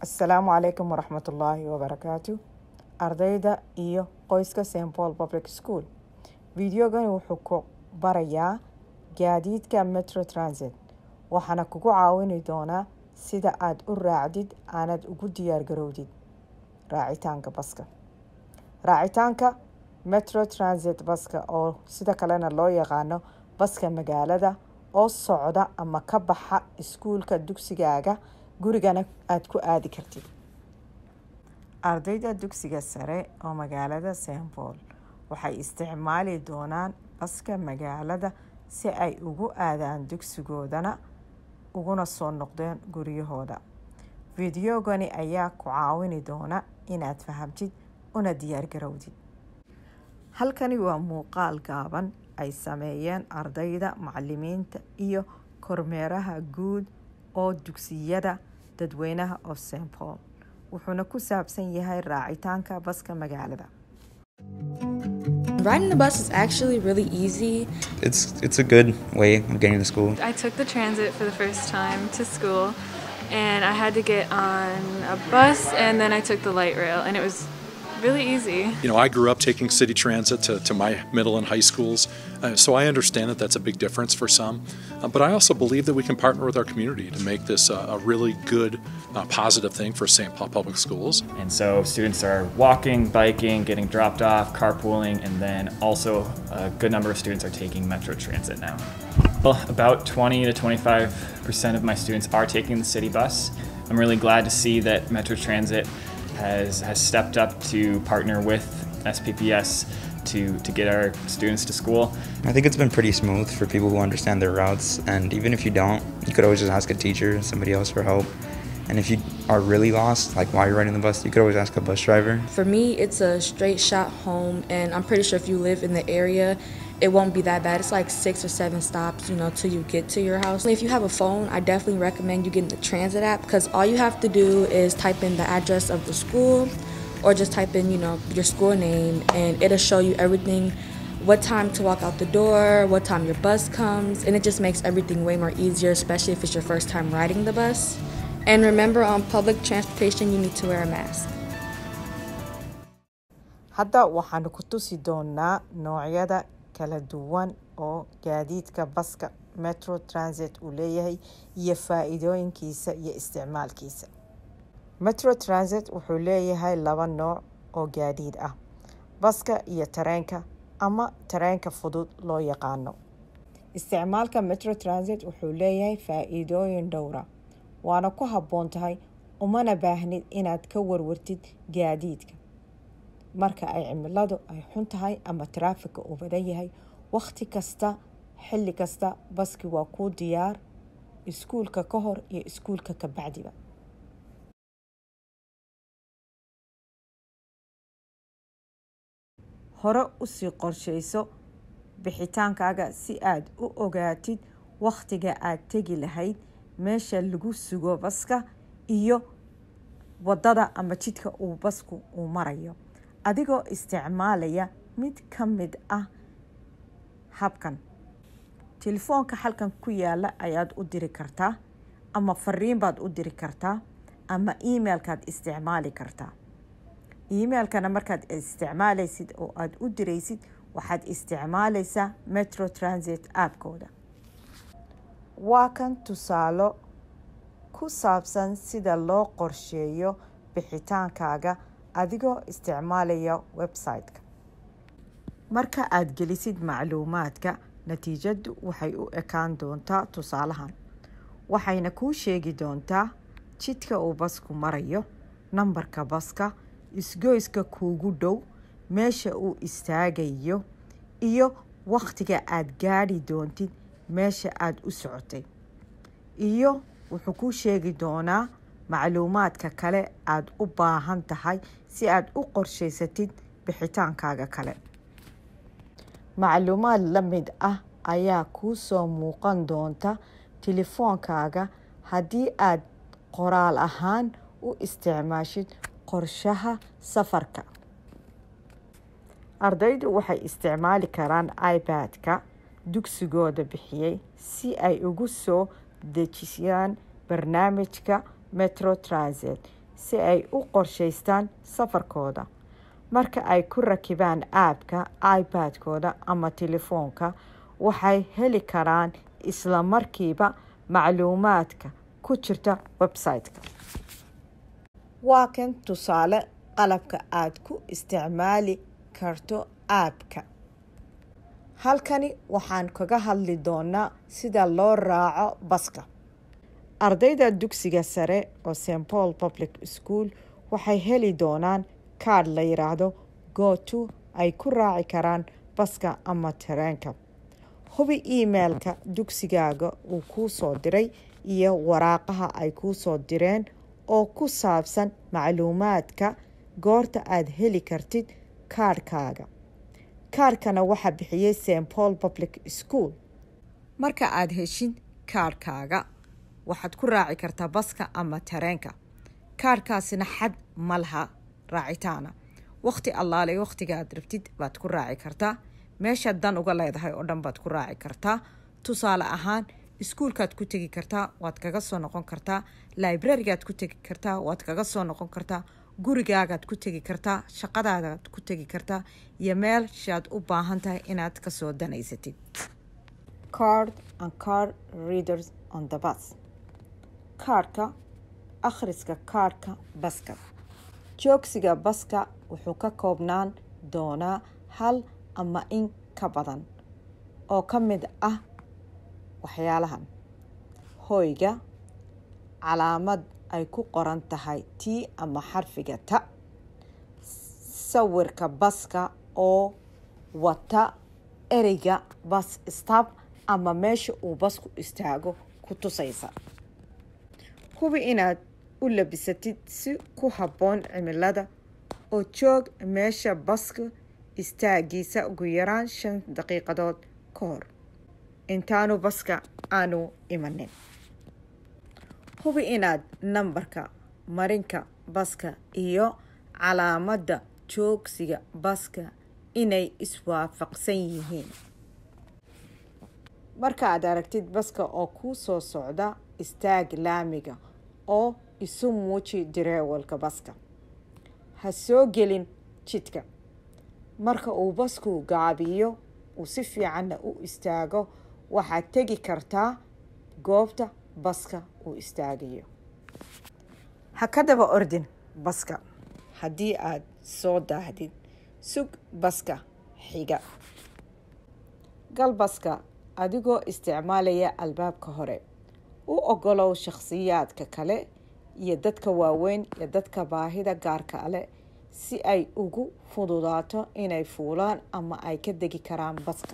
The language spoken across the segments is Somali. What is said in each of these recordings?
asalaamu calaykum waraxmatullaahi wabarakaatu ardayda iyo qoyska st paul public school videogani wuxuu ku barayaa gaadiidka metro transit waxaana kugu caawini doonaa sida aad u raacdid aanad ugu diyaar garowdid raacitaanka baska raacitaanka metro transit baska oo sida kalena loo yaqaano baska magaalada oo socda ama ka baxa iskuulka dugsigaaga gurigana aada ku aadi kartid ardayda dugsiga sare oo magaalada st paul waxay isticmaali doonaan baska magaalada si ay ugu aadaan dugsigoodana uguna soo noqdeen guryahooda fideogani ayaa ku caawini doona inaad fahamtid una diyaargarowdid halkani waa muuqaal gaaban ay sameeyeen ardayda macalimiinta iyo kormeeraha guud oo dugsiyada dadweynaha of st paul wuxuuna ku saabsan yahay raacitaanka baska magaalada Riding the bus is actually really easy. It's it's a good way of getting to school. I took the transit for the first time to school, and I had to get on a bus, and then I took the light rail, and it was really easy. You know, I grew up taking city transit to, to my middle and high schools, uh, so I understand that that's a big difference for some. Uh, but I also believe that we can partner with our community to make this uh, a really good, uh, positive thing for St. Paul Public Schools. And so students are walking, biking, getting dropped off, carpooling, and then also a good number of students are taking Metro Transit now. Well, about 20 to 25% of my students are taking the city bus. I'm really glad to see that Metro Transit has, has stepped up to partner with SPPS to, to get our students to school. I think it's been pretty smooth for people who understand their routes, and even if you don't, you could always just ask a teacher or somebody else for help. And if you are really lost, like while you're riding the bus, you could always ask a bus driver. For me, it's a straight shot home, and I'm pretty sure if you live in the area, it won't be that bad. It's like six or seven stops, you know, till you get to your house. If you have a phone, I definitely recommend you getting the transit app because all you have to do is type in the address of the school or just type in, you know, your school name and it'll show you everything what time to walk out the door, what time your bus comes, and it just makes everything way more easier, especially if it's your first time riding the bus. And remember, on public transportation, you need to wear a mask. hadda waxaanu ku tusi doonaa noocyada kala duwan oo gaadiidka baska metro transit uu leeyahay iyo faa-iidooyinkiisa iyo isticmaalkiisa metro transit wuxuu leeyahay laba nooc oo gaadiid ah baska iyo tareenka ama tareenka fudud loo yaqaano isticmaalka metro transit wuxuu leeyahay faa-iidooyin dhowra waana ku habboon tahay umana baahnid inaad ka warwartid gaadiidka marka ay cimiladu ay xun tahay ama taraafika uu badan yahay wakhti kasta xilli kasta baski waa kuu diyaar iskuulka ka hor iyo iskuulka ka bacdiba hore usii qorshayso bixitaankaaga si aad u ogaatid wakhtiga aad tegi lahayd meesha lagu sugo baska iyo waddada ama jidka uu basku uu marayo adigoo isticmaalaya mid ka mid ah habkan telefoonka halkan ku yaala ayaad u diri kartaa ama fariin baad u diri kartaa ama emailkaad isticmaali kartaa emailkana markaad isticmaalaysid oo aada u diraysid waxaad isticmaalaysaa metro transit appkooda waa kan tusaalo ku saabsan sida loo qorsheeyo bixitaankaaga adigoo isticmaalaya website-ka marka aada gelisid macluumaadka natiijadu waxay u ekaan doontaa tusaalahan waxayna kuu sheegi doontaa jidka uu basku marayo nambarka baska isgoyska kuugu dhow meesha uu istaagayo iyo wakhtiga aada gaadhi doontid meesha aada u socotay iyo wuxuu kuu sheegi doonaa macluumaadka kale aada u baahan tahay si aada u qorshaysatid bixitaankaaga kale macluumaad la mid ah ayaa kuu soo muuqan doonta telefoonkaaga haddii aad qoraal ahaan u isticmaashid qorshaha safarka ardaydu waxay isticmaali karaan ipad-ka dugsigooda bixiyey si ay ugu soo dejiyaan barnaamijka metro transit si ay u qorshaystaan safarkooda marka ay ku rakibaan aabka ipad-kooda ama telefoonka waxay heli karaan isla markiiba macluumaadka ku jirta website-ka waa kan tusaale qalabka aad ku isticmaali karto aabka halkani waxaan kaga hadli doonaa sida loo raaco baska ardayda dugsiga sare oo st paul public school waxay heli doonaan kaadh la yidhaahdo gooto ay ku raaci karaan baska ama tareenka hubi emailka dugsigaaga uu kuu soo diray iyo waraaqaha ay kuu soo direen oo ku saabsan macluumaadka goorta aad heli kartid kaadhkaaga kaadhkana waxaa bixiyey st paul public school marka aad heshin kaadhkaaga waxaad ku raaci kartaa baska ama tareenka kaadhkaasina xad ma laha raacitaana wakhti allaale wakhtiga aad rabtid baad ku raaci kartaa meeshaad dan uga leedahay oo dhan baad ku raaci kartaa tusaale ahaan iskuulkaad ku tegi kartaa waad kaga soo noqon kartaa librarigaad ku tegi kartaa waad kaga soo noqon kartaa gurigaagaad ku tegi kartaa shaqadaadaad ku tegi kartaa iyo meelshaad u baahan tahay inaad kasoo danaysatid card and car readers on the bus kaarhka akhriska kaarhka baska joogsiga baska wuxuu ka koobnaan doonaa hal ama in ka badan oo ka mid ah waxyaalahan hoyga calaamad ay ku qoran tahay t ama xarfiga ta sawirka baska oo wata ereyga bas stab ama meesha uu basku istaago ku tusaysa hubi inaad u labisatid si ku habboon cimilada oo joog meesha baska istaagiisa ugu yaraan shan daqiiqadood ka hor intaanu baska aanu imanin hubi inaad nambarka marinka baska iyo calaamadda joogsiga baska inay iswaafaqsan yihiin marka aad aragtid baska oo kuu soo socda istaag laamiga oo isu muuji dareewalka baska ha soo gelin jidka marka uu basku gaabiyo uu si fiicanna u istaago waxaad tegi kartaa goobta baska uu istaagayo ha ka daba ordin baska haddii aad soo daahdid sug baska xiga gal baska adigoo isticmaalaya albaabka hore u ogolow shakhsiyaadka kale iyo dadka waaweyn iyo dadka baahida gaarka ale si ay ugu fududaato inay fuulaan ama ay ka degi karaan baska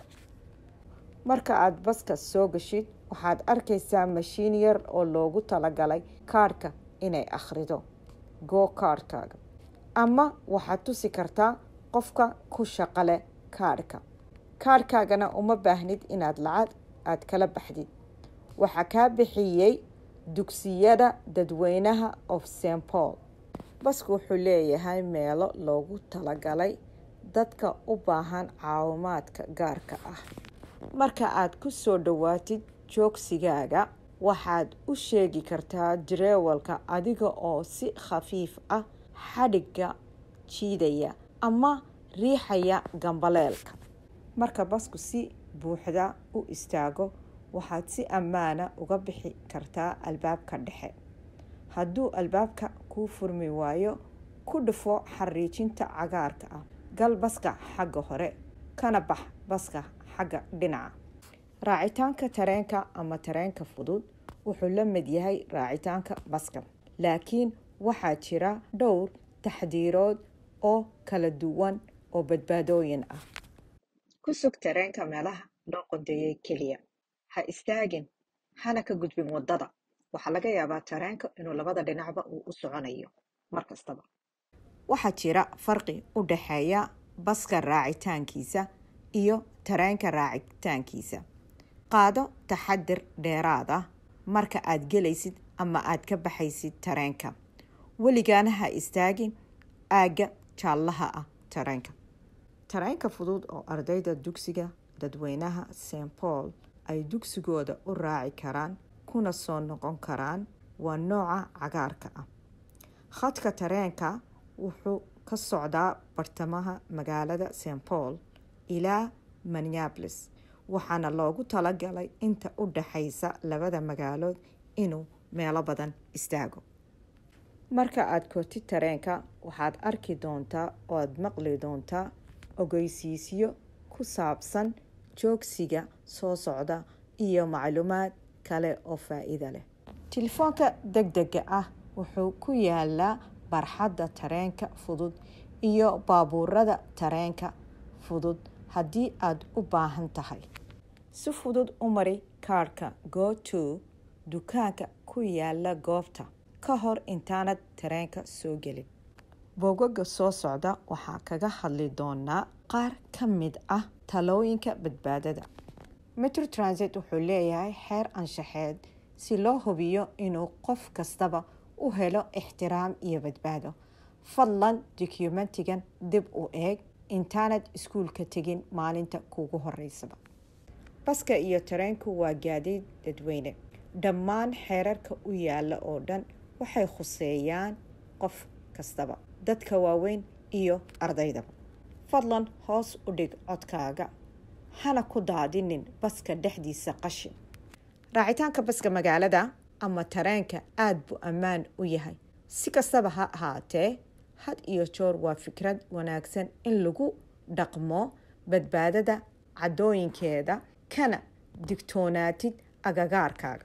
marka aada baska soo gashid waxaad arkaysaa mashiin yar oo loogu talagalay kaadhka inay akhrido goo kaadhkaaga ama waxaad tusi kartaa qofka ku shaqale kaadhka kaadhkaagana uma baahnid inaad lacag aad kala baxdid waxaa kaa bixiyey dugsiyada dadweynaha of st paul basku wuxuu leeyahay meelo loogu talagalay dadka u baahan caawimaadka gaarka ah marka aad ku soo dhowaatid joogsigaaga waxaad u sheegi kartaa dareewalka adiga oo si khafiif ah xadhigga jiidaya ama riixaya gambaleelka marka basku si buuxda u istaago waxaad si ammaana uga bixi kartaa albaabka dhexe hadduu albaabka kuu furmi waayo ku dhufo xariijinta cagaarka ah gal baska xagga hore kana bax baska xagga dhinaca raacitaanka tareenka ama tareenka fudud wuxuu la mid yahay raacitaanka baska laakiin waxaa jira dhowr taxdiirood oo kala duwan oo badbaadooyin ah ku sug tareenka meelaha loo qodeeyey keliya ha istaagin hana ka gudbin waddada waxaa laga yaabaa tareenka inuu labada dhinacba uu u soconayo mar kastaba waxaa jira farqi u dhaxeeya baska raacitaankiisa iyo tareenka raacitaankiisa qaado taxadir dheeraad ah marka aad gelaysid ama aad ka baxaysid tareenka weligaana ha istaagin aagga jaallaha ah tareenka tareenka fudud oo ardayda dugsiga dadweynaha st paul ay dugsigooda u raaci karaan kuna soo noqon karaan waa nooca cagaarka ah khadka tareenka wuxuu ka socdaa bartamaha magaalada st paul ilaa minneapolis waxaana loogu talagalay inta u dhaxaysa labada magaalood inuu meelo badan istaago marka aada kortid tareenka waxaad arki doontaa oo aada maqli doontaa ogeysiisyo ku saabsan joogsiga soo socda iyo macluumaad kale oo faa-iida leh telefoonka deg dega ah wuxuu ku yaalaa barxadda tareenka fudud iyo baabuurada tareenka fudud haddii aada u baahan tahay si fudud u mari kaarhka go to dukaanka ku yaala goobta ka hor intaanad tareenka soo gelin boogaga soo socda waxaa kaga hadli doonaa qaar ka mid ah talooyinka badbaadada metro transit wuxuu leeyahay xeer anshaxeed si loo hubiyo inuu qof kastaba u helo ixtiraam iyo badbaado fadlan dokumentigan dib u eeg intaanad iskuulka tegin maalinta kuugu horeysaba baska iyo tareenku waa gaadiid dadweyne dhammaan xeerarka u yaala oo dhan waxay khuseeyaan qof kastaba dadka waaweyn iyo ardaydaba fadlan hoos u dhig codkaaga hana ku daadinin baska dhexdiisa qashin raacitaanka baska magaalada ama tareenka aada buu ammaan u yahay si kastaba ha ahaatee had iyo joor waa fikrad wanaagsan in lagu dhaqmo badbaadada caddooyinkeeda kana digtoonaatid agagaarkaaga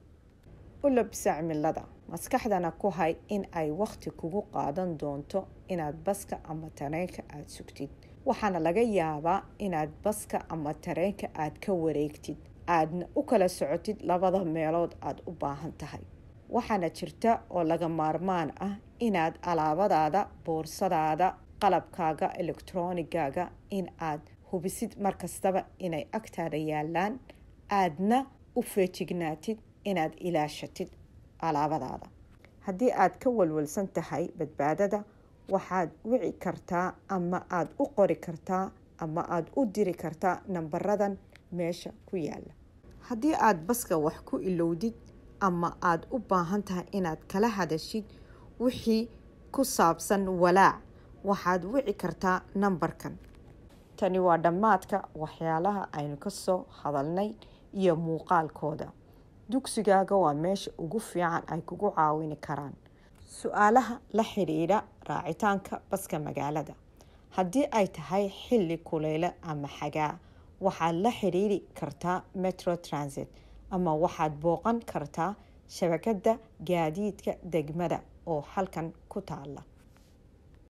u labisa cimilada maskaxdana ku hay in ay wakhti kugu qaadan doonto inaad baska ama tareenka aada sugtid waxaana laga yaabaa inaad baska ama tareenka aad ka wareegtid aadna u kala socotid labada meelood aada u baahan tahay waxaana jirta oo laga maarmaan ah inaad alaabadaada boorsadaada qalabkaaga elektroonigaaga in aad hubisid markastaba inay agtaada yaalaan aadna u feejignaatid inaad ilaashatid alaabadaada haddii aad ka walwalsan tahay badbaadada waxaad wici kartaa ama aada u qori kartaa ama aada u diri kartaa nambaradan meesha ku yaala haddii aada baska wax ku ilowdid ama aada u baahan tahay inaad kala hadashid wixii ku saabsan walaac waxaad wici kartaa nambarkan tani waa dhammaadka waxyaalaha aynu ka soo hadalnay iyo muuqaalkooda dugsigaaga waa meesha ugu fiican ay kugu caawini karaan su-aalaha la xidhiidha raacitaanka baska magaalada haddii ay tahay xilli kuleyle ama xagaa waxaad la xidhiidhi kartaa metro transit ama waxaad booqan kartaa shabakadda gaadiidka degmada oo halkan ku taala